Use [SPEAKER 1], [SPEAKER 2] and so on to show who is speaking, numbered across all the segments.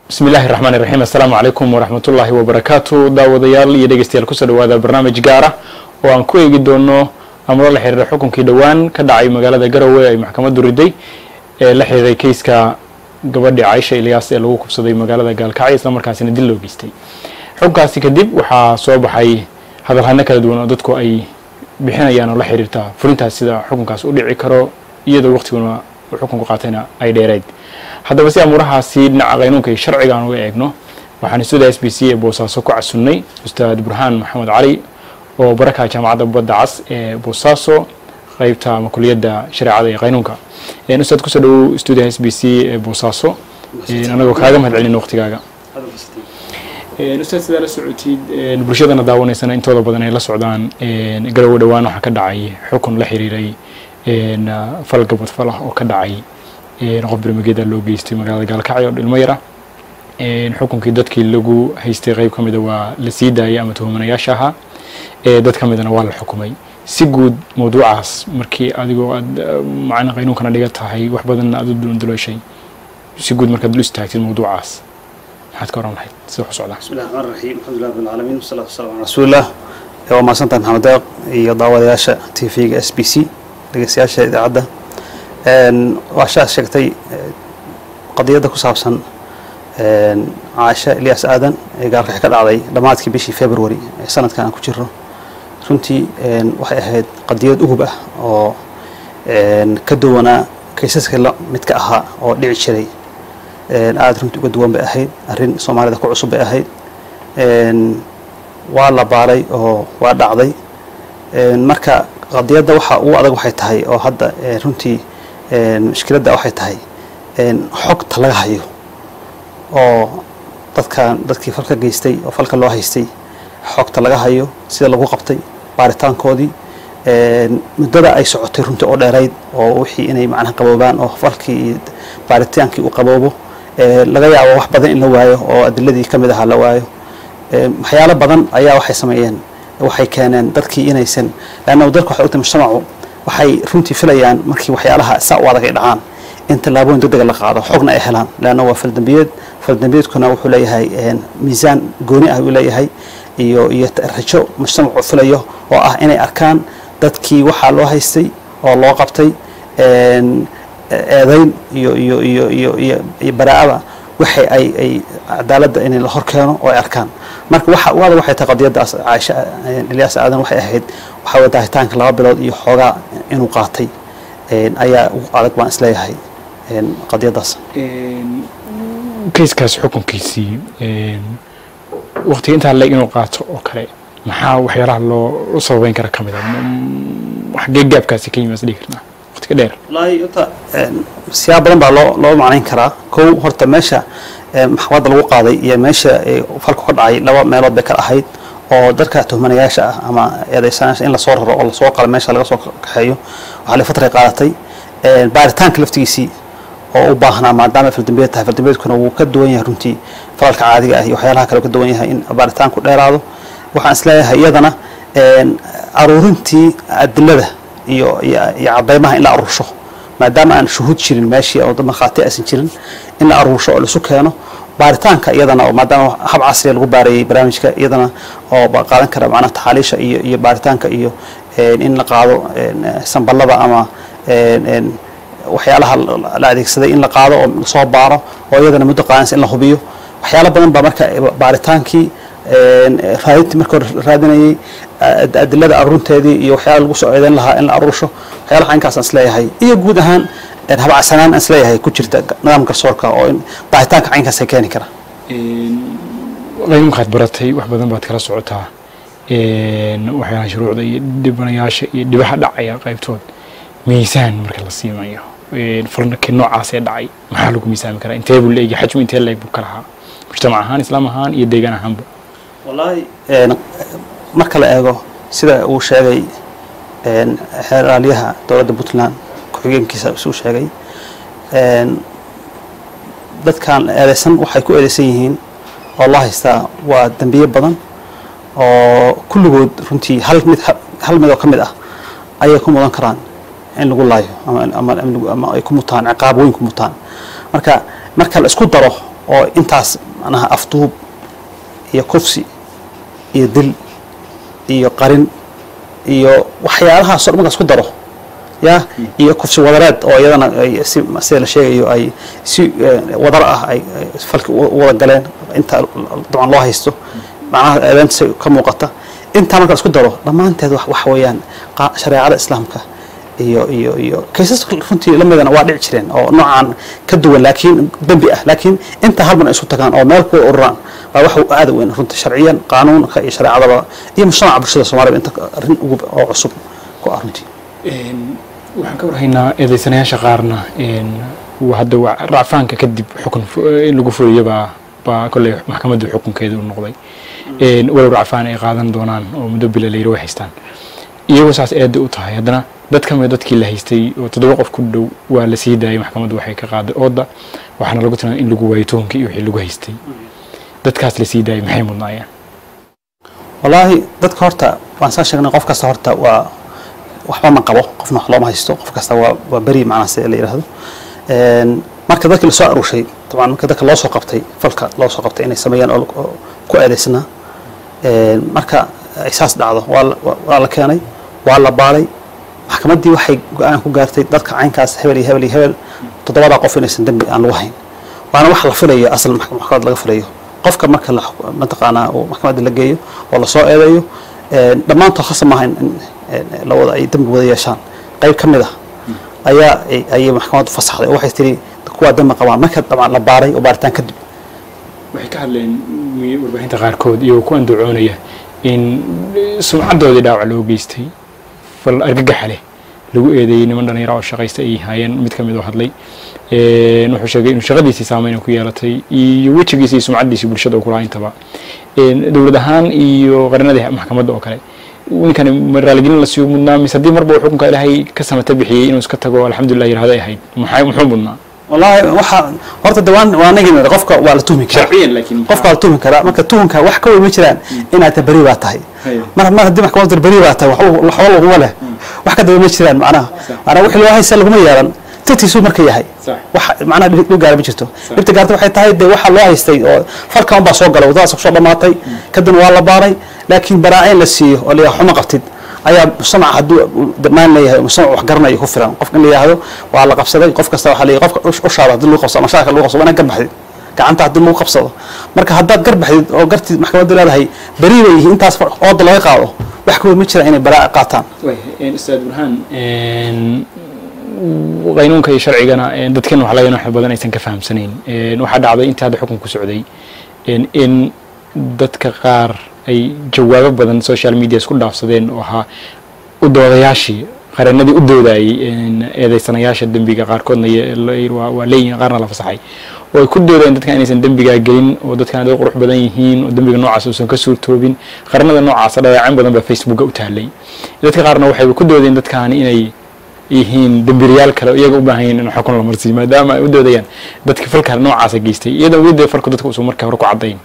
[SPEAKER 1] bismi illaahi raxmaan iraxiim assalaamu calaykum waraxmatullaahi wabarakaatu daawadayaal iyo dhegeystayaal kusoo dhawaada barnaamij gaara oo aan ku eegi doono amro la xiriira xukunkii dhowaan ka dhacay magaalada garowe ay maxkamaddu riday ee la xiriiray keyska gabadhii caisha ilyaas ee lagu kubsaday magaalada gaalkacyo isla markaasina dil loo geystay xukunkaasi kadib waxaa soo baxay hadalhano kala duwan oo dadku ay bixinayaan oo la xiriirta fulintaas sida xukunkaas u dhici karo iyadoo waqtiguna uu xukunku qaatayna ay dheereyd haddaba si amuurahaasi dhinaca qaynuunka iyo sharciga aan uga eegno waxaan stuudiya s b c ee boosaaso ku casunnay ustaad burhaan maxamed cali oo baraka jaamacadda badda cas ee boosaaso qeybta ama kuliyadda shareecada iyo qaynuunka ustaad kusoo dhawow stuudiya s b c ee boosaaso anagoo kaaga mahad celin waqtigaaga ustaad sidaa la socotid bulshadana daawanaysana intooda badan ay la socdaan garowe dhowaan waxaa ka dhacay xukun la xiriiray fal gabadfal ah oo ka dhacay qof birmageeda loo geystay magaalada gaalkacyo dhilmo yara xukunkii dadkii lagu haystay qeyb ka mida waa la sii daayay ama tuhumanayaasha ahaa dad ka midana waa la xukumay si guud mawduucaas markii adigoo aad macna qaynuunkana dhiga tahay wax badanna aad u dulanduleeshay si guud markaad lu istaagtid mawduucaas maxaad ka oran lahayd sida wax u socdaa
[SPEAKER 2] bismi llahi raxmaan raxiim alxamdulilah rabbil caalamiin wasalaatu wasalamu calaa rasuulillah waa mahadsantahay maxamed deeq iyo daawadayaasha t v-ga s b c dhegeystayaasha idaacadda waa shaas sheegtay qadiyadda ku saabsan caasha ilyaas aadan ee gaalkaxi ka dhacday dhammaadkii bishii february ee sanadkan aan ku jiro runtii waxay ahayd qadiyad ugub ah oo ka duwanaa kaysaska la midka ahaa oo dhici jiray aada runtii uga duwan bay ahayd arrin soomaalida ku cusub bay ahayd waa la baaray oo waa dhacday marka qadiyadda waxa ugu adag waxay tahay oo hadda runtii mushkiladda waxay tahay xogta laga hayo oo dadkan dadkii falka geystay oo falka loo haystay xogta laga hayo sida lagu qabtay baaritaankoodii muddada ay socotay runtii oo dheerayd oo wixii inay macnaha qaboobaan oo falkii iyo baaritaankii uu qaboobo laga yaabo wax badan in la waayo oo adiladii ka mid ahaa la waayo waxyaalo badan ayaa waxay sameeyeen waxay keeneen dadkii inaysan leanna dalka waxay ogtahay mujtamacu waxay runtii filayaan markii waxyaalaha saa u adag ay dhacaan in tallaabooyin degdega la qaado xogna ay helaan leanna waa faldambiyeed faldambiyeedkuna wuxuu leeyahay miisaan gooni ah uu leeyahay iyo iyo rajo mujtamacu filayo oo ah inay arkaan dadkii waxaa loo haystay oo loo qabtay eedayn iyo iyo iyo iyo iyo iyo baraa'ada waxay ay ay cadaaladda in la hor keeno oo ay arkaan marka waxa u adag waxay tahay qadiyaddaas caaisha ilyaas aadan waxay ahayd waxaa way daahitaanka laba bilood iyo xoogaa inuu qaatay ayaa ugu adag baan isleeyahay qadiyaddaas
[SPEAKER 1] kayskaas xukunkiisii waqtiga intaa leeg inuu qaato oo kale maxaa waxyaalaha loo sababeyn kara ka mid a xagee gaabkaasi ka yimaas dhigi karnaa waqtiga dheer
[SPEAKER 2] wallaahi horta siyaab badan baa loo loo macnayn karaa kow horta meesha maxkamadda lagu qaaday iyo meesha falku ka dhacay laba meelood bay kala ahayd oo dadka tuhmanayaasha ah ama eedeysanayaasha in lasoo raro oo lasoo qalo meesha laga soo kaxeeyo waxaa la fatray qaadatay baaritaanka laftigiisii oo u baahnaa maadaama faldambiyeed tahay faldambiyeedkuna wuu ka duwan yahay runtii falalka caadiga ah iyo waxyaalaha kale ka duwan yahay in baaritaanku dheeraado waxaan isleeyahay iyadana aruurintii adilada iyo iyo cadaymaha in la aruursho maadaama aan shuhuud jirin meeshii oo markhaati aysan jirin in la aruursho oo laisu keeno baaritaanka iyadana oo maadaama hab casriya lagu baarayay barnaamijka iyadana oo qaadan kara macnaha taxaaliisha iyo iyo baaritaanka iyo in la qaado samballada ama waxyaalaha la adeegsaday in la qaado oo lasoo baaro oo iyadana muddo qaadanaysa in la hubiyo waxyaalo badan baa marka baaritaankii raadintii marka hore raadinayay adilada arurinteedii iyo waxyaala lagu soo eedeyn lahaa in la aruursho waxyaalaha inkaas aan isleeyahay iyo guud ahaan habacsanaan aan isleeyahay ku jirta nidaamka garsoorka oo in daahitaanka caynkaas ay keeni kara
[SPEAKER 1] qaynuunkaad baratay wax badan baad kala socotaa waxyaalaha shuruucda iyo dhibanayaasha iyo dhibaha dhacaya qaybtood miisaan marka la siimayo falkii noocaas ee dhacay maxaa lagu miisaami karaa intee buu leegi xajmu intee leeg buu ka lahaa mujtamac ahaan islaam ahaan iyo deegaan ahaanba
[SPEAKER 2] wallaahi marka la eego sida uu sheegay xeeraalyaha dowladda puntland ku-xigeenkiisa isuu sheegay dadkan eedeysan waxay ku eedeysan yihiin oo loo haystaa waa dembiye badan oo kulligood runtii hal mid hal mid oo ka mid ah ayay ku mudan karaan in lagu laayo ama ay ku mutaan ciqaab weyn ku mutaan marka marka la isku daro oo intaas macnaha afduub iyo kufsi iyo dil iyo qarin iyo waxyaalahaasoo dhan markaas ku daro ya iyo kufsi wadareed oo iyadana ay si sida la sheegayo ay si eh, wadar ah ay ay falki u u wada galeen inta dabcan loo haysto macnaha eedeynta ka muuqata intaa marka la isku daro dhammaanteed wax waxa weeyaan qa- shareecada islaamka iyo iyo iyo kaysas runtii lamidana waa dhici jireen oo noocan ka duwan laakiin dembi ah laakiin inta halban ay isu tagaan oo meel kuwa ururaan waa wax aad u weyn runtii sharciyan qaanuunka iyo shareecadaba iyo mujtamaca bulshada soomaalida inta arrin ugu oo cusub ku ah runtii
[SPEAKER 1] waxaan ka warhaynaa eedeysanayaasha qaarna waa hadda waa racfaanka kadib xukun fu- in lagu fuliyo baa baa kolley maxkamaddu xukunkeeda u noqday walow racfaan ay qaadan doonaan oo muddo bila layiri way haystaan iyagoo saas eeda u tahay haddana dad ka mid dadkii la haystay oo toddoba qof ku dhow waa la sii daayay maxkamaddu waxay ka qaaday ooda waxaana lagu tilmaamay in lagu waayo tuhunkii iyo wixii lagu haystay dadkaas la sii daayay maxay mudnaayeen
[SPEAKER 2] wallaahi dadka horta waan saa sheegnay qof kasta horta waa waxba ma qabo qofna wax looma haysto qof kasta waa waa beri macnaha sida la yidhaahdo Een, marka dadkii lasoo aruushay dabcan marka dadka loo soo qabtay falka loo soo qabtay inay sameeyaan oo oo ku eedaysnaa Een, marka ay saas dhacdo waa la- waa- waa la keenay waa la baaray maxkamaddii waxay go-aan ku gaartay dadka caynkaas hebel iyo hebel iyo hebel toddobadaa qof inaysan dembi aan lagu hayn waana wax la filayo asal max- maxkamad laga filayo qofka marka la xuk- mataqaanaa uu maxkamadda la geeyo oo lasoo eedeeyo een, dhammaantood khasab maaha in in, een, labada ay dembi wada yeeshaan qayb ka mid ah ayaa ay- ayay maxkamaddu fasaxday oo waxay tiri kuwaa dembi qabaan marka dabcan la baaray oo baaritaan kadib
[SPEAKER 1] waxay ka hadleen mi- warbaahinta qaarkood iyagoo ku andacoonaya in sumcaddoodii dhaawac loo geystay fal argagaxa leh lagu eedeeyey niman dhalinyaro oo shaqaysta ay haayeen mid ka mid oo hadlay Een, wuxuu sheegay inuu shaqadiisii saameyn ku yeelatay iyo wejigiisa iyo sumcaddiisii bulshada uu kulahaa intaba Een, dowlad ahaan iyo qaranadii maxkamadda oo kale ninkani ma raaligelin la siiyo mudnaa mise haddii marba uu xukunka ilaahay ka samata bixiyey inuu iska tago alxamdulilah yirahdo ay ahayd maxay muxuu mudnaa
[SPEAKER 2] wallaahi waxa horta dawaan waa nagin qofka waa la tuhmi karaa
[SPEAKER 1] sharciyan laakiin
[SPEAKER 2] qofka waa la tuhmi karaa marka tuhunka wax ka weyn ma jiraan inaad ta beri baa tahay
[SPEAKER 1] Haye.
[SPEAKER 2] mar mar haddii maxkamadda beri baa tahay waxba waxba laguma leh wax ka daba ma jiraan macnaha macnaha wixii loo haysa laguma yeelan tatiisuu marka yahay
[SPEAKER 1] Sax.
[SPEAKER 2] wax macnaha dhib dhib gaara ma jirto dhibta gaarta waxay tahay dee waxa loo haystay oo falkan baa soo galay wadadaas kusoo dhamaatay kadibna waa la baaray laakiin baraaciin la siiyo oo la yidhaha xuma qabtid ayaa mujtamaca hadduu dhammaan leeyahay mujtamac wax garanayo ku filan qofka in la yidhaahdo waa la qabsaday qof kasta waxaa leeyahay qofka ush- ushaada haddii lagu qabsado ama shaarka lagu qabsado waa inaad garbaxdid gacanta haddii lagu qabsado marka haddaad garbaxdid oo gartid maxkamaddu leedahay beri bay yihiin intaas far- ooda laga qaado wax ka weyn ma jiraan inay baraaci qaataan
[SPEAKER 1] ustaad burhaan qaynuunka iyo sharcigana dadkan wax laga wax badan aysan ka fahamsanayn waxaa dhacday intii hadda xukunku socday in dadka qaar ay jawaabo badan social media isku dhaafsadeen oo ahaa u doodayaashii qareenadii u doodayay eedeysanayaasha dembiga qaarkoodna ye- waa waa leeyihiin qaarna la fasaxay oo ay ku doodayeen dadkan inaysan dembigaa gelin oo dadkan dad qurux badan yihiin oo dembiga noocaas uusan ka suurtoobin qaranada noocaasa dhaleecayn badan baa facebooka u taalay dadka qaarna waxay ku doodeen dadkaani inay yihiin dembiilayaal kale oo iyaga u baahan yihiin in xukun la marsiiyo maadaama ay u doodayaan dadka falka noocaasa geystay iyadoo weli dee falku dadka uusan markaa hore ku caddayn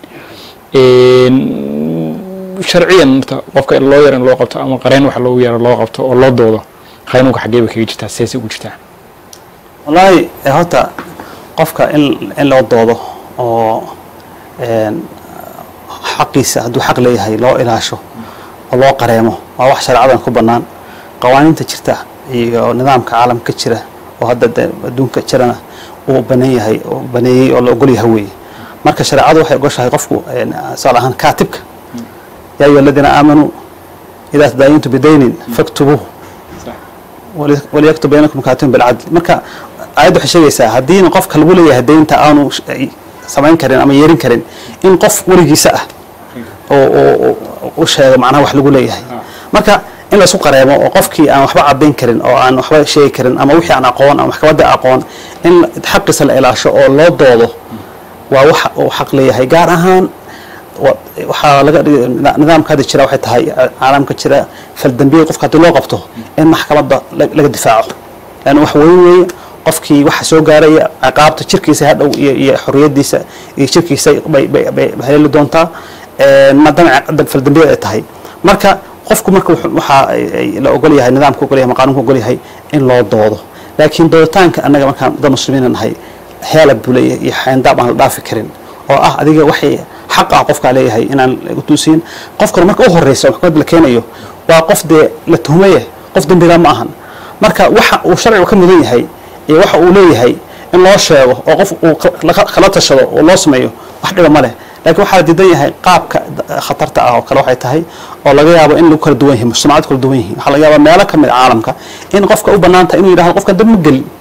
[SPEAKER 1] sharciyan horta qofka in loo yar in loo qabto ama qareen wax loogu yaro loo qabto oo loo doodo qaynuunka xaggee bay kaga jirtaa seesay ugu jirtaa
[SPEAKER 2] wallaahi eh, horta qofka in in loo doodo oo een, xaqiisa hadduu xaq leeyahay loo ilaasho oo loo qareemo waa wax shareecadan ku bannaan qawaaniinta jirta iyo nidaamka caalamka jira oo hadda de adduunka jirana uu banan yahay oo baneeyey oo la ogol yahay weeye marka shareecadu waxay ogoshahay qofku een, tusaale ahaan kaatibka yaa ayuha aladiina aamanuu idaa tadaayintu bidaynin faktubuuhu wali- waliyaktub baynakum kaatibun bilcadl marka aayadda waxay sheegaysaa haddiina qofka lagu leeyahay deynta aanu sh- ay samayn karin ama yeerin karin in qof weligiisa ah oo oo- oo- u sheego macnaha wax lagu leeyahay marka in la isku qareemo oo qofkii aan waxba caddayn karin oo aan waxba sheegi karin ama wixii aan aqoon ama maxkamadda aqoon in xaqiisa la ilaasho oo loo doodo waa wax uu xaq leeyahay gaar ahaan wa- waxaa laga dhigay nida- nidaamka hadda jira waxay tahay caalamka jira faldambiyada qofka haddii loo qabto in maxkamadda la- laga difaaco lan wax weyn weeye qofkii waxa soo gaaraya ciqaabta jirkiisa hadhow iyo iyo xorriyadiisa iyo jirkiisa bay bay bay haleeli doontaa Een, maadaama ciqaabta faldambiyada ay tahay marka qofku marka wuxuu- waxaa ay- ay la ogol yahay nidaamka ogol yahay ama qaanunka ogol yahay in loo doodo laakiin dooditaanka annaga markaan dad muslimiina nahay heelab buu leeyahay iyo xayndaab aan la dhaafi karin oo ah adiga waxay xaq ah qofkaa leeyahay inaan lagu tuusiin qofkana marka u horeysa oo maxkamadda la keenayo waa qof dee la tuhmaye qof dembiga ma ahan marka waxa uu sharcigu ka mudan yahay iyo waxa uu leeyahay in loo sheego oo qof uu kala tashado oo loo sameeyo wax dhiba ma leh laakiin waxaa la diidan yahay qaabka khatarta ah oo kale waxay tahay oo laga yaabo in lagu kala duwan yahay mujtamacad kala duwan yihiin waxaa laga yaabaa meelo ka mid a caalamka in qofka u bannaan tahay inuu yidhahdo qofkan dambi ma gelin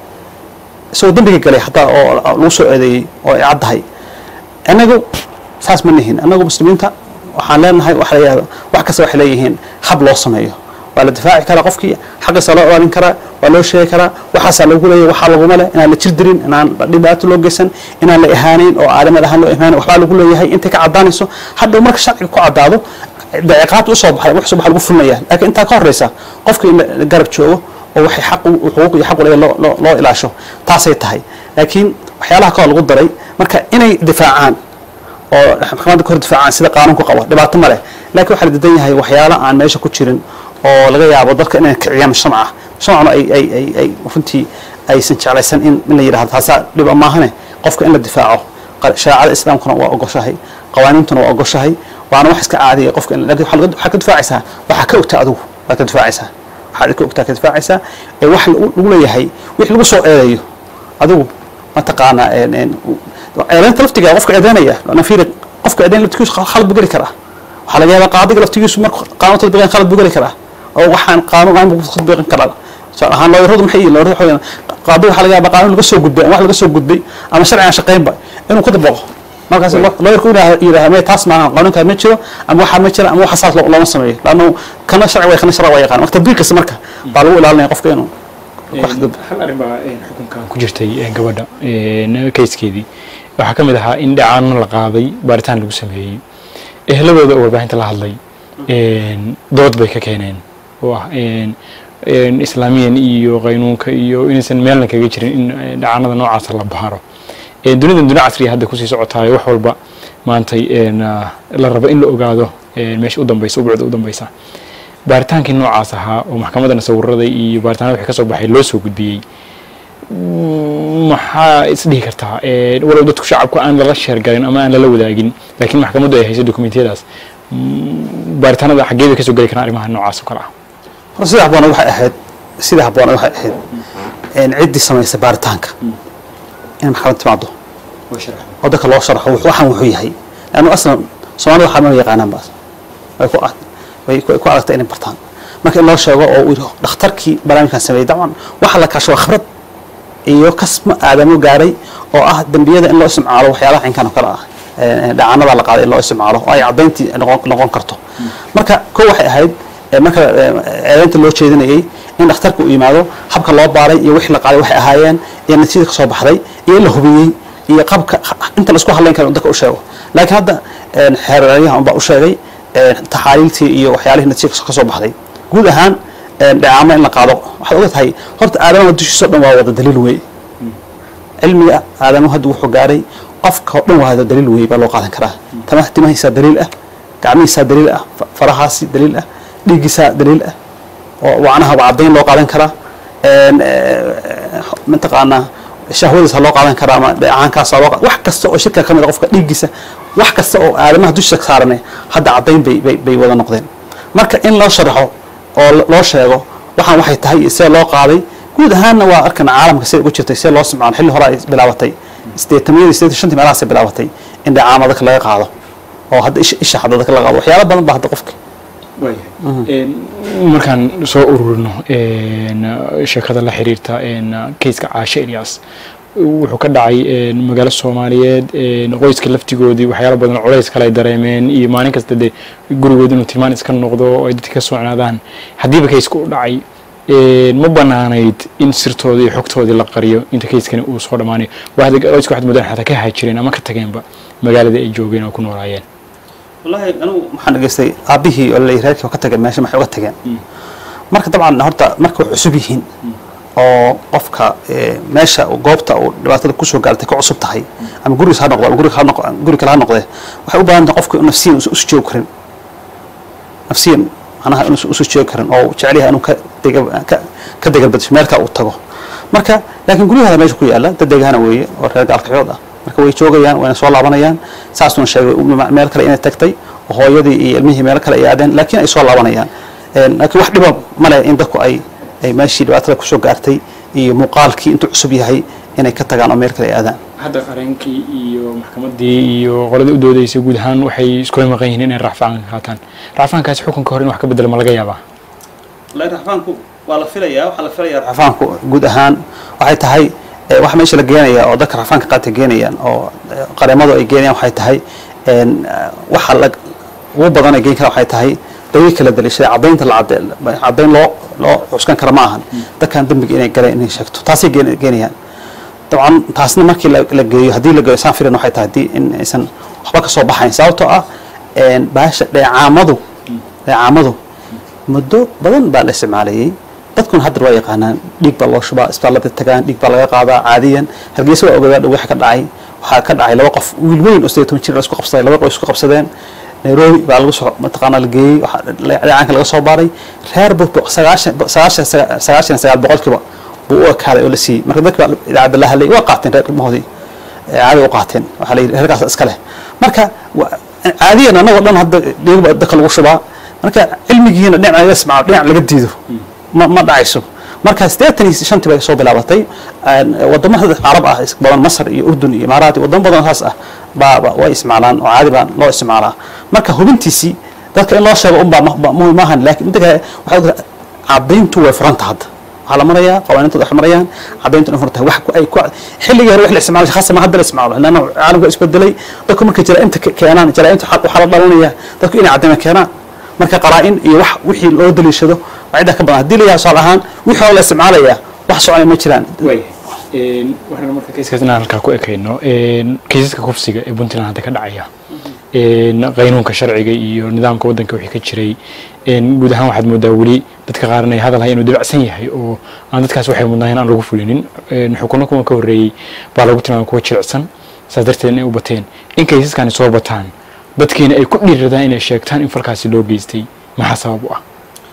[SPEAKER 2] isagoo dembiga galay hataa oo lagu soo eedeeyey oo ay caddahay inagu saas ma nihin inagu muslimiinta waxaan leenahay waxa la yidhahdo wax kasta waxay leeyihiin hab loo sameeyo waa la difaaci karaa qofkii xaqiisa loo ilaalin karaa waa loo sheegi karaa waxaasaa lagu leeyahy waxaa laguma leh inaan la jir dirin inaan dhibaato loo geysan inaan la ihaaneyn oo aadamad ahaan loo ihaaneyn waxbaa lagu leeyahay intay ka caddaanayso hadhow marka sharciga ku caddaado daciqaad usoo baxay wax soo baxa lagu fulnaya laakiin intaa ka horeysa qofka in la garab joogo oo waxay xaq xuquuq iyo xaq u leeyahay loo loo ilaasho taasay tahay laakiin waxyaalaha kaloo lagu daray marka inay difaacaan oo maxkamadda ka hor difaacaan sida qaanuunku qabo dhibaato ma leh laakiin waxaa la diidan yahay waxyaala aan meesha ku jirin oo laga yaabo dadka inay kiciyaan mujtamaca mujtamacuna ay ay ay ay runtii aysan jeclaysan in in la yidhahdo taasaa dhiba maahane qofka in la difaaco shareecada islaamkuna waa ogoshahay qawaaniintuna waa ogoshahay waana wax iska caadiya qofka lakin waxaa ka difaacaysaa waxaa ka ogtaa adigu waa ka difaacaysaa waxaad ka ogtaa ka difaacaysaa ee wax lagu leeyahay wix lagu soo eedeeyo adigu mataqaanaa eedeynta laftiga qofka eedeynaya nafiiri qofka eedeyn laftigiisu khalad buu geli karaa waxaa laga yaabaa qaadiga laftigiisu marka qaanuun tadbiqan khalad buu geli karaa oo waxaan qaanuun aan buu tadbiqan karaa tusaale ahaan looyaradu maxay yihiin looyaradu waxaa qaadiga waxaa laga yaabaa qaanuun laga soo gudbay ama wax laga soo gudbay ama sharci aan shaqaynba inuu ku dabaqo markaas looyarku yidhaha me taas maaha qaanuunkaa ma jiro ama waxaa ma jira ama waxa saas looma sameeyo laanna kana sharci way kana sharci waa yaqaan marka tadbiiqkiisa marka baa lagu ilaalinaya qofka inuu
[SPEAKER 1] hal arrin baa xukunkan ku jirtay gabadha kayskeedii waxaa ka mid ahaa in dhacaano la qaaday baaritaan lagu sameeyey ehladooda oo warbaahinta la hadlay dood bay ka keeneen oo ah islaamiyan iyo qaynuunka iyo inaysan meelna kaga jirin in dhacaanada noocaasa la baaro dunidan duni casriya hadda kusii socotaayo wax walba maantay la rabo in la ogaado meesha u dambaysa ubucda u dambaysa baaritaankii noocaas ahaa oo maxkamadana sawirada iyo baaritaanada wixii ka soo baxay loo soo gudbiyey maxaa isdhihi kartaa walow dadku shacabku aan lala sheergalin ama aan lala wadaagin laakiin maxkamaddu ay hayso dokumentiyadaas baaritaanada xaggee bay kasoo geli karaan arrimaha noocaas oo kale ah
[SPEAKER 2] hor sida habboona waxay ahayd sida habboona waxay ahayd ciddii samaysa baaritaanka in maxkamad timaado oo dadka loo sharxo waxaan wuxuu yahay lannu aslan soomaalida waxaa ma yaqaanaan baas way ku way ku adagtay inay bartaan marka in loo sheego oo uu dhakhtarkii barnaamijkan sameeyey dabcan waxa la kaasho waa khibrad iyo kasma aadamo gaaray oo ah dembiyada in loo isticmaalo waxyaalaha cinkan oo kale ah dhacaanada la qaaday in loo isticmaalo oo ay caddayntii noqon karto marka ko waxay ahayd marka eedaynta loo jeedinayay in dhakhtarka uu yimaado habka loo baaray iyo wixii la qaaday waxay ahaayeen iyo natiijada kasoo baxday iyo in la hubiyey iyo qabka inta la isku hadlayn kara dadka u sheego laakiin hadda xeeraryahan unbaa u sheegay taxaaliiltii iyo waxyaalihii natiija kasoo baxday guud ahaan dhacaamo in la qaado waxaad oga tahay horta aadamaha dushiisa o dhan waa wada daliil wey cilmiga aadamuhu hadda wuxuu gaaray qofka o dhan waa wada daliil wey baa loo qaadan karaa tamaha timahiisaa daliil ah gacmihiisaa daliil ah farahaasi daliil ah dhiiggiisaa daliil ah oo wacnaha waa caddayn loo qaadan karaa mataqaanaa shahwadiisa loo qaadan karaa ama dheecaankaasa loo wax kasta oo shirka ka mid a qofka dhiiggiisa wax kasta oo aadamaha dushiisa saarane hadda caddayn bay bay bay wada noqdeen marka in loo sharaxo oo loo sheego waxaan waxay tahay iyo see loo qaaday guud ahaanna waa arkan caalamka sida ugu jirtay see loo isticmaalo xilli hore ay bilaabatay sideetamiyadii sideetan shantii meelahaasay bilaabatay in dhacaama dadka laga qaado oo hadda isha isha hadda dadka laga qaado waxyaalo badan baa hadda qofka
[SPEAKER 1] markaan soo ururino sheekada la xiriirta kayska caashe ilyas wuxuu ka dhacay magaalo soomaaliyeed qoyska laftigoodii waxyaalo badan culays kale ay dareemeen iyo maalin kasta dee gurigood inuu tilmaan iska noqdo oo ay dadka ka socnaadaan haddiiba kayska u dhacay ma banaanayd in sirtoodii iyo xogtoodii la qariyo inta kayskani uu soo dhammaanayo qoyska waxaad moodaan xataa ka haajireen ama ka tageenba magaalada ay joogeen oo ku noolaayeen
[SPEAKER 2] wallahi anigu waxaan dhegeystay aabbihii oo laleeyahay reerkii ka tageen meesha maxay uga tageen marka dabcan horta marka way cusub yihiin oo qofka meesha goobta uu dhibaatada kusoo gaartay ka cusub tahay ama gurigiis ha noqdo ama guriga ha noqo guri kale ha noqdee waxay u baahan tahay qofka nafsiyan usu joogi karin nafsiyan macnaha inuusan usu joogi karin oo jecel yahay inuu ka dega ka ka degalbadisho meelka uu tago marka laakiin guryahooda meesha ku yaala dad deegaana weeye oo reer gaalkacyood ah marka way joogayaan wayna soo laabanayaan saasuuna sheegay meel kale inay tagtay oo hooyadii iyo ilmihii meel kale ay aadeen laakiin ay soo laabanayaan laakiin wax dhiba male in dadku ay ay meeshii dhibaatada kusoo gaartay iyo muuqaalkii intuu cusub yahay inay ka tagaan oo meel kale ay aadaan
[SPEAKER 1] hadda qareenkii iyo maxkamaddii iyo qoladii u doodaysay guud ahaan waxay iskula maqan yihiin inay racfaan qaataan racfaankaasi xukunka hore in wax ka bedela ma laga yaabaa
[SPEAKER 2] raxfaanku waa la filayaa waxaa la filayaa raxfaanku guud ahaan waxay tahay waxa meesha la geenaya oo dadka raxfaanka qaata geenayaan oo qareemadu ay geenayaan waxay tahay waxa la ugu badan ay geen kara waxay tahay daliil kala daliishaday caddaynta la caddayn loo loo cuskan kara ma ahan dadkan dembiga inay galeen inay sheegto taasay geenayaan dabcan taasna markii la geeyo haddii la geeyo saan filan waxay tahay haddii in aysan waxba ka soo baxayn sababtoo ah baasha dheecaamadu dheecaamadu muddo badan baa la isticmaalayay dadkuna hadda waa yaqaanaan dhiig baa loo shubaa isbitaallada tagaan dhiig baa laga qaadaa caadiyan hargeysa waa ogadaa waxa ka dhacay waxaa ka dhacay laba qof wiil weyn oo sideed toban jir la isku qabsaday laba qof isku qabsadeen nairobi baa lagu soo mataqaanaa la geeyey dheecaanka laga soo baaray reer buu sagaashan sagaashan sagaashan sagaal boqolkiiba buu u ekaaday oo la siiyey marka dadka idaacadda la hadlay waa qaateen reer ilmahoodii caadi u qaateen waxaa la yidhi reerkaas iska leh marka caadiyan annagoo dhan hadda dhiigba dadka lagu shubaa marka cilmigiina dhinac laga ismaco dhinac laga diido ma ma dhacayso marka siddeetan iyo shantii bay soo bilaabatay wadamo carab ah badan masar iyo urdun iyo imaaraat wadamo badan saas ah baa way isticmaalaan oo caadi baa loo isticmaalaa marka hubintiisii dadka in loo sheego unbaa muhim maahan laakiin midda kale waxay ogtahay caddayntu way furanta hadda waxaa la marayaa qawaaniintood waxay marayaan caddayntu in furanta wax ay ku xilligii hore wax la isticmaalo khasa ma hadda la isticmaalo lanna caalamka isbedelay dadku markay jaraa'imta keenaan jaraa'imta waxaa la dhalanaya dadku inay caddayma keenaan marka qaraa-in iyo wax wixii loo daliishado waa ciddaa ka badan haddii la yahay tusaale ahaan wixii hore la isticmaalayaa wax soconaya ma jiraan
[SPEAKER 1] waxaan marka kayskaas inaan halkaa ku ekayno kaysaska kufsiga ee puntland hadda ka dhacaya qaynuunka sharciga iyo nidaamka waddanka wixii ka jiray guud ahaan waxaad moodaa weli dadka qaar inay hadal hay inuu dabacsan yahay oo aan dadkaas waxay mudnaayeen aan lagu fulinin xukuno kuwa ka horreeyey baa lagu tilmaamay kuwa jilicsan saas darteed inay u bateen in kaysaskani soo bataan dadkiina ay ku dhiiradaan inay sheegtaan in falkaasi loo geystay maxaa sabab u ah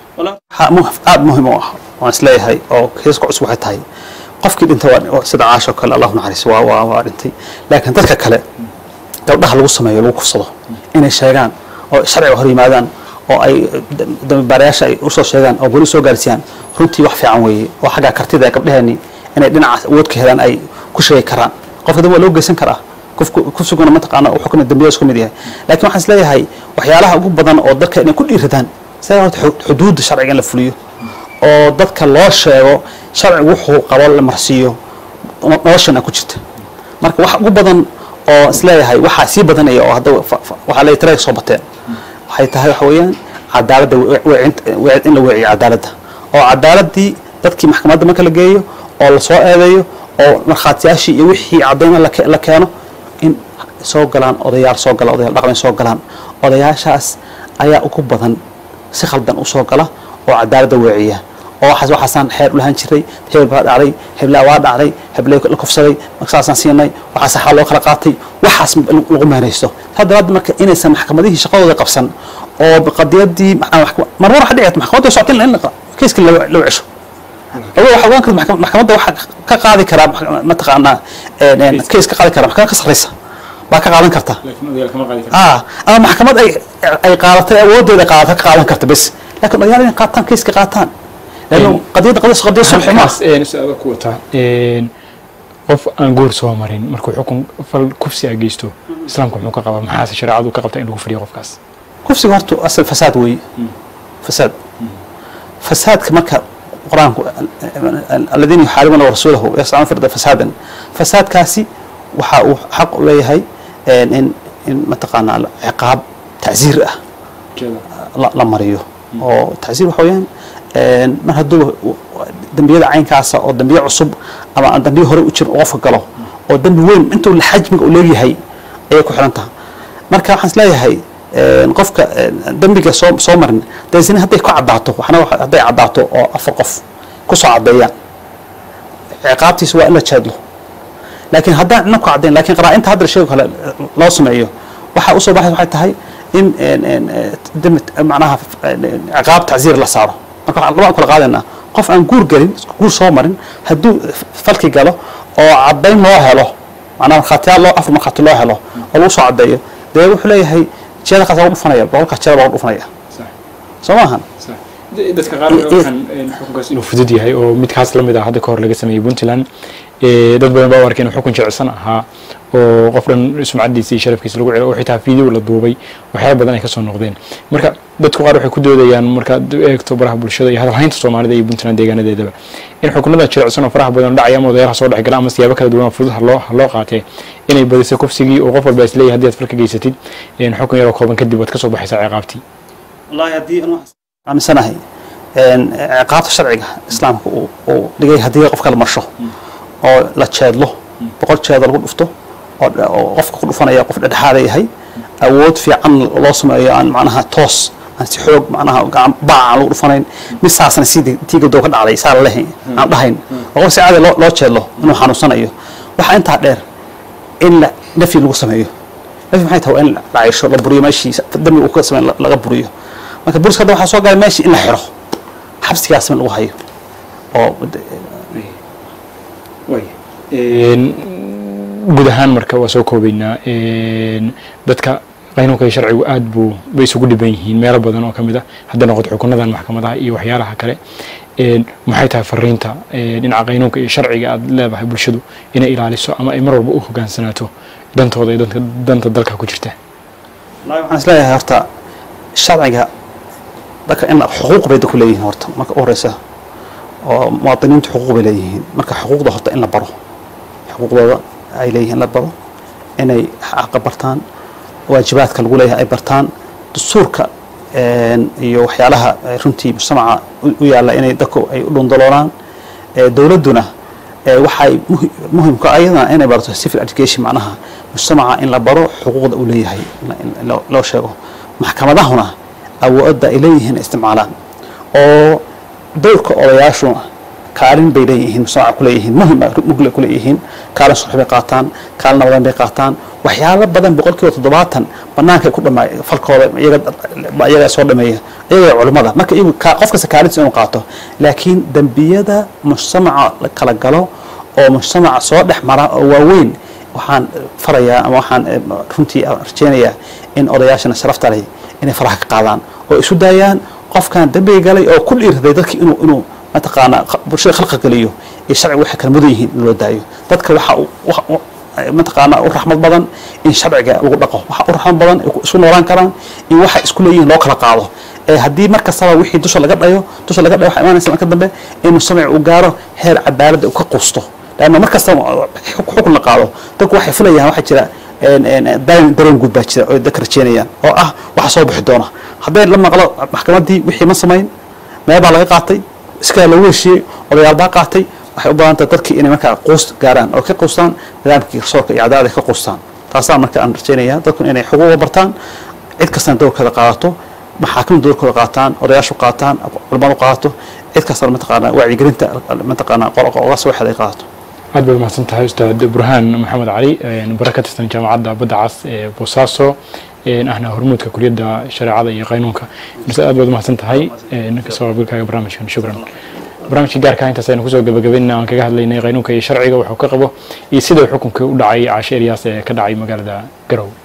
[SPEAKER 2] aada muhim u ah waan isleeyahay oo kaysaska cusub waxay tahay qofkii dhintay waa sida caashoo kale allahu naxariis waa waa waa dhintay laakiin dadka kale gabdhaha lagu sameeyo lagu kufsado inay sheegaan oo sharciga hor yimaadaan oo ay dambibaarayaasha ay usoo sheegaan oo weli soo gaarsiiyaan runtii wax fiican weeye oo xagga kartida ee gabdhaheenii inay dhinacaas awood ka helaan ay ku sheegi karaan qofka dambe waa loo geysan karaa kufsiguna mataqaana xukna dambiyada isku mid yahay laakiin waxaan isleeyahay waxyaalaha ugu badan oo dadka inay ku dhiiradaan sida horta xuduudda sharciga in la fuliyo oo dadka loo sheego sharcigu wuxuu qabo la marsiiyo noloshana ku jirta marka wax ugu badan oo isleeyahay waxaa sii badanaya oo hadda waxaa leeyahay tiraga soo bateen waxay tahay waxa weeyaan cadaaladda in la weeciyo cadaaladda oo cadaaladii dadkii maxkamadda marka la geeyo oo lasoo eedeeyo oo markhaatiyaashii iyo wixii caddayna la keeno in soo galaan odayaal soo gala odayaal dhaqan soo galaan odayaashaas ayaa ugu badan si khaldan u soo gala oo cadaaladda weeciya oo waxaas waxaasaan xeer u lahaan jiray hebel baa dhacday heblaa waa dhacday heblay la kufsaday saasaan siinay waxaas xaa loo kala qaatay waxaas lagu meeraysto saa daraaddeed marka inaysan maxkamadihii shaqadooda qabsan oo qadiyadii marmar waxa dhici karta maxkamadda socota in keiska loo cesho awo waxa ogaan karta maxkamadda waxa ka qaadi karaa mataqaanaa keis ka qaadi karaa maxkamad ka sarreysa baa ka qaadan karta ama maxkamad ay ay qaadatay awoodeeda qaadata ka qaadan karta bes laakiin odayaal inay qaataan keiska qaataan لانه قضيه قضيه قضيه صلح ما
[SPEAKER 1] su-aalo ku wataa qof aan goor soo marin markuu xukun fal kufsi a geysto islaamka muxuu ka qabaa maxaase shareecadu ka qabta in lagu fadhiyo qofkaas
[SPEAKER 2] kufsiga horta asal fasaad weeye fasaad fasaadka marka qur-aanku aladiina yuxaaribuuna rasuulahu yascauna firda fasaadan fasaadkaasi waxa uu xaq u leeyahay in in mataqaanaa ciqaab tacsiir ah la mariyo oo tacsiir waxa weeyaan mar hadduu dembiyada caynkaasa oo dambiye cusub ama aan dambiye hore u jirin qofka galo oo dembi weyn intuu xajmiga uu leegyahay ayay ku xiran taha marka waxaan isleeyahay qofka dembiga soo soo marin daysina hadday ku caddaato waxna hadday caddaato oo afar qof ku soo caddeeyaan ciqaabtiisa waa in la jeedlo laakiin haddaan cidna ku caddayn lakiin qaraa-inta hadda sheego kale loo sameeyo waxaa usoo baxay waxay tahay in macnaha ciqaab tacsiir la saaro marka waxaan labaan kala qaadaynaa qof aan guur gelin guur soo marin hadduu falki galo oo caddayn loo helo macnaa markhaatiyaal loo afar markhaati loo helo oo lagu soo caddeeyo dee wuxuu leeyahay jeeda kaas lagu dhufanaya boqolkaas jeeda baa lagu dhufanaya soo maahan
[SPEAKER 1] dadka qaar waxaan xukunkaas inuu fudud yahay oo midkaas la mid ah hadda ka hor laga sameeyey puntland dad badan baa u arkay inuu xukun jecsan ahaa oo qof dhan sumcadiisa iyo sharafkiisa lagu celo oo xitaa video la duubay waxyaaba badan ay kasoo noqdeen marka dadku qaar waxay ku doodayaan markaad eegto baraha bulshada iyo hadalhaynta soomaalida iyo puntland deegaanadeedaba in xukunada jilicsan oo faraha badan dhacaya ama odayaalaha soo dhex gala ama siyaabo kala duwan oo fudud haloo haloo qaatee inay badiso kufsigii oo qof walba isleeyahay haddii aad falka geysatid xukun yaroo kooban kadib waad kasoo baxaysaa ciqaabtii
[SPEAKER 2] wallahi haddii aaminsanahay ciqaabta sharciga islaamka uu dhigay haddii qofka la marsho oo la jeedlo boqol jeedo lagu dhufto oo qofka ku dhufanaya qof dhexdhexaada yahay awood fiican loo sameeyo aan macnaha toos aan si xoog macnaha gacan baac aan lagu dhufanayn mid saasna sidii tiigadoo ka dhacday saa la lehayn aan dhahayn oo qof si caadi loo loo jeedlo inuu xanuunsanayo waxaa intaa dheer in la nafyi lagu sameeyo nafyi maxay tahay waa in la caysho la buriyo meeshii dambi uu ka sameyn laga buriyo marka buriska hadda waxaa soo galay meeshii in la xiro xabsigaas in lagu hayo oo
[SPEAKER 1] guud ahaan marka waa soo koobaynaa dadka qaynuunka iyo sharcigu aad buu bay isugu dhiban yihiin meelo badan oo kamid a hadda noqoto xukunadan maxkamadaha iyo waxyaalaha kale maxay tahay fariinta dhinaca qaynuunka iyo sharciga aad leedahay bulshadu inay ilaaliso ama ay mar walba u hogaansanaato dantooda iyo danta dalka ku jirta
[SPEAKER 2] waxaan isleeyahay horta sharciga dadka in xuquuq bay ku leeyihiin horta marka u horeysa oo muwaadiniintu xuquuq bay leeyihiin marka xuquuqda horta in la baro xuquuqdooda ay leeyihiin la baro inay xaqa bartaan waajibaadka lagu leeyahay ay bartaan dastuurka iyo waxyaalaha runtii mujtamaca u yaalla inay dadku ay u dhundaloonaan dowladduna waxay muhimka ayadana inay barato civil education macnaha mujtamaca in la baro xuquuqda uu leeyahay loo sheego maxkamadahuna awoodda ay leeyihiin isticmaalaan oo dowrka odayaashu kaalin bay leeyihiin mujtamaca ku leeyihiin muhim mugle ku leeyihiin kaalin sulx bay qaataan kaalin nabadeyn bay qaataan waxyaalo badan boqolkiiba toddobaatan banaanka ku dhamaa falkooda iyaga soo dhameeya iyaga culimmada marka iyagu qof kasta kaalintiisa inuu qaato laakiin dembiyada mujtamaca la kala galo oo mujtamaca soo dhex mara oo waaweyn waxaan farayaa ama waxaan runtii rajeynayaa in odayaashana sharafta leh inay faraha ka qaadaan oo isu daayaan qofkan dembiga galay oo ku dhiirraday dadki inuu inuu mataqaanaa bulshada khalqa geliyo iyo sharciga waxay kala mudan yihiin in loo daayo dadka waxa mataqaanaa u raxmad badan in sharciga lagu dhaqo waxa u raxmad badan isu noolaan karaan in waxa isku leeyihiin loo kala qaado ee haddii mar kastaba wixii dusha laga dhayo dusha laga dhayo waxaa imaanaysa marka dambe in mujtamac uu gaaro heer cadaaladda uu ka quusto laanna mar kastaba xukun la qaado dadku waxay filayaan waxaa jira dareen guud baa jira oo dadka rajeynayaan oo ah waxa soo bixi doona hadday la maqlo maxkamaddii wixii ma samayn meel baa laga qaatay iskaa lagu heshiiyey odayaal baa qaatay waxay u badan tahay dadkii inay markaa quus gaaraan oo ka quustaan nidaamkii garsoorka iyo cadaalada ka quustaan taasaa marka aan rajeynaya dadku inay xuquuqa bartaan cid kastana dowrkeeda qaadato maxaakimda dowrkooda qaataan odayaashu qaataan culimadu qaadato cid kastana mataqaanaa wacyigelinta mataqaanaa oga soo waxeed ay qaadato
[SPEAKER 1] aad baad mahadsan tahay ustaad burhaan maxamed cali bara ka tirsan jaamacadda badda cas ee boosaaso ahna hormuudka kuliyadda shareecada iyo qaynuunka mise aad baad umahadsan tahay kasoo qaybgalkaaga barnaamijkan shukran barnaamijka gaarka intaas aynu kusoo gabagabaynaa aan kaga hadlaynay qaynuunka iyo sharciga wuxuu ka qabo iyo sida xukunka u dhacay caashe eryaas ee ka dhacay magaalada garow